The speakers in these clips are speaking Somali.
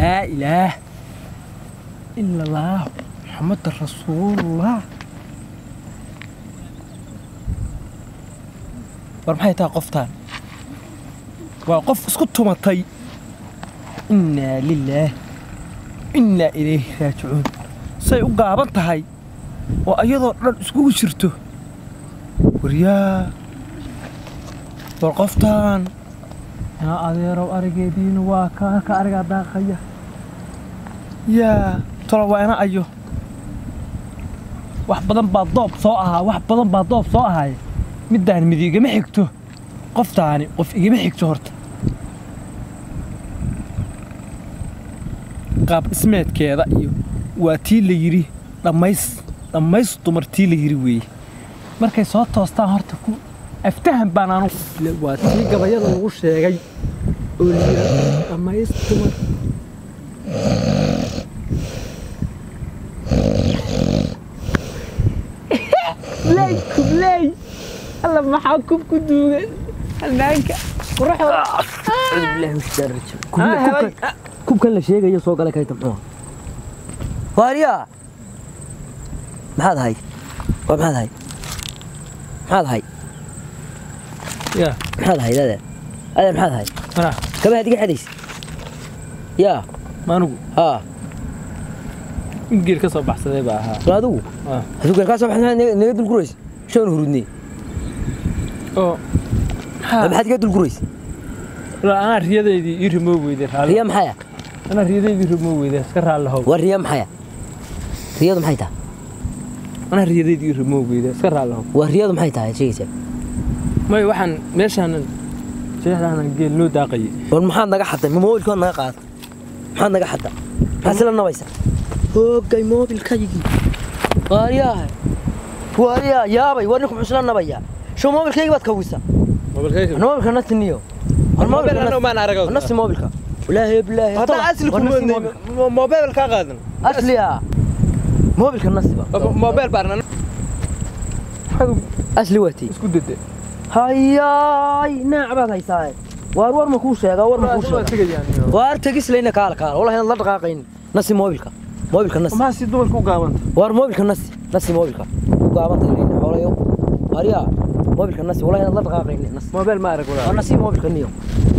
laa ilaah ila allah maxamada rasuulullah war maxay tahay qoftaan waa qof isku tumatay innaa lilaah innaa ilayhi raajicuun say u gaaban tahay oo ayadoo dhan iskugu jirto waryaa war qoftaan yaa adeerow arigeediina waa ka halka arigaa daaqaya yaa tolo waa ina ayo wax badan baa doob soo ahaa wax badan baa doob soo ahaay middaan mid igama xigto qoftaani qof igama xigto horta qaab dhismeedkeeda iyo waa tii la yidhi dhammays dhammays dumar tii la yidhi weeye markay soo toostaan horta ku aftahan baan anu waa tii gabayada lagu sheegay oo la yidhi dhammays dumar kubley kubley alla maxaa kub ku duugan halmaanka quruxda kubkan la sheegayo soo gala kayta muxuu waariyaa maxaad ahay waa maxaad ahay maxaad ahay yaa maxaad ahayd adeer adeer maxaad ahay mana kabahaad iga xadaysa yaa maanugu haa in geel ka soo baxsaday baa ahaa soo adigu Ah. adigu garkaa soo baxsan naga dulguraysa shan hurudnee oo Ma maxaad iga dulguraysa maxaa anaa riyadaydii ii rimoo weyday raalli riya maxaya anaa riyadaydii rimoo weyday iska raalli how waa riya maxaya riyadu maxay tahay anaa riyadaydii ii rimoo weyday iska raalli how waa riyadu maxay tahay sheegaysaa may waxaan meeshaanan jeexdaanan geel noo daaqayay war maxaad naga xadday ma moobilkood naga qaada maxaad naga xadda maxaad sila nabaysa hoogay moobilkaygii waaryaah waaryaa yaabay war ninku muxuu sila nabayaa show moobilkaygi baad kawisa mobilkayga moobilka nasiniyo war mobil anoo maan aragoo nasi moobilka walaahi bilaahi haddaan asli ku moodnay mobil kaa qaadan asliya moobilka nasiba mobil baan asli waati isku dade hayaay naac baad haysaa waar war ma kuu sheega war ma kuu sheega waar tegislayna kaala kaala wallahi inaad la dhaqaaqayn nasi moobilka moobilka nasi maxaa si dumarka u gaabanta waar moobilka nasi nasi moobilka u gaabanta ilayna xoolayo waaryaa moobilka nasi wallahi inaad la dhaqaaqayn nasi mobil ma arag waa walaa nasi moobilka niyo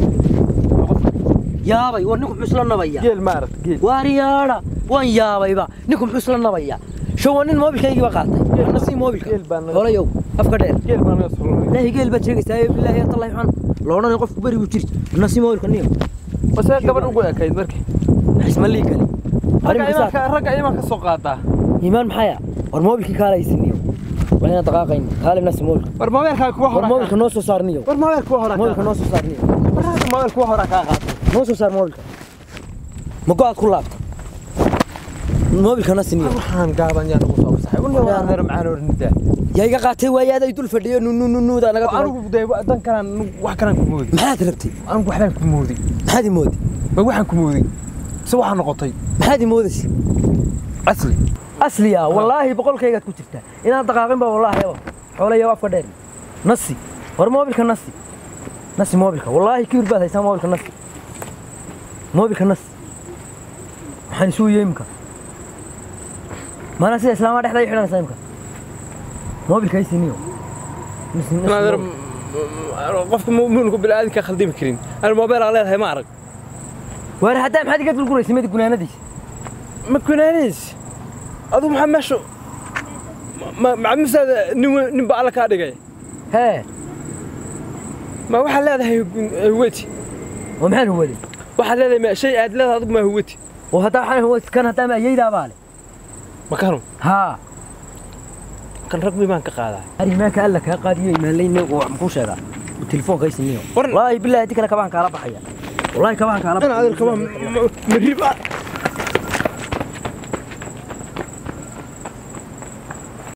yaabay war ninku muxuu isla nabaya geel ma arag geel waaryaadha waan yaabayba ninku muxuu isla nabaya show waa nin moobilkaygii ba qaatay waa nasi moobilka geel baan naga- xoolayow afka dheer geel baan naga soo ilaahi geel baad sheegaysaa ee bilaahi atallahi xan loodhan qofku beri buu jiri nasi moobilka niyo wase gabadh ugu ekayd markii ismalii kale ragga imaanka ragga imaanka soo qaadaa iimaan maxaya war moobilkii kaalaysiiniyo waa inaan dhaqaaqayn kaalib nasi moobilka war mobilka kuwa war hore moobilka noo soo saarniyo war mobil kuwa hore moobilka noo soo saarniyo mobil kuwa hore kaa qaatay noo soo saar moobilka ma go-aad ku laabta moobilka nasi niyo waxaan gaaban yaa nagu soo fasaxay un waa reer macaan ornida yaa iga qaatay waayaada ay dul fadhiyo nunununuuda naga turay anigu day dan kalaan wax kalaan ku moodi maxaad rabtay anigu waxbaan ku moodi maxaad i moodi ma waxaan ku moodi se waxaa noqotay maxaad i moodaysa asli asliya wallaahi boqolkaygaad ku jirtaa inaan dhaqaaqin ba wallaahi aba xoolayo afka dheer nasi war moobilka nasi nasi moobilka wallaahi kiir baad haysaa moobilka nasi moobilka nasi maxaan isuu yeemka maana sida islaamaa dhexda i xidhanaysaa imka moobilka haysiniyo Nasi- nasi naadir moobil. qofka mu'minka bilaadanka khaldimi karin ana mobil aan leedahay ma arag waar haddaa maxaad iga dulguraysa midi gunaanadiisa ma kunaanays aduu maxaa meesha macamisaada nin we- nin ba alla kaa dhigay hee ma waxaad leedahay huwati oo maxaan huwaday waxaad leedahay ma- shay aad leedahay adigu ma huwati oo haddaa waxaan huwaday kan haddaa ma ayaydaa baa le ma kanu haa kan rag baan ka qaadaa arrimaanka alla kaa qaadiyo imaanlayne oo wax makuu sheegaa telefoonka haysiniyo War- wallaahi bilaahi hadii kale kabaan kaala baxaya wallaahi kabaan kaala ana adeer kaba marib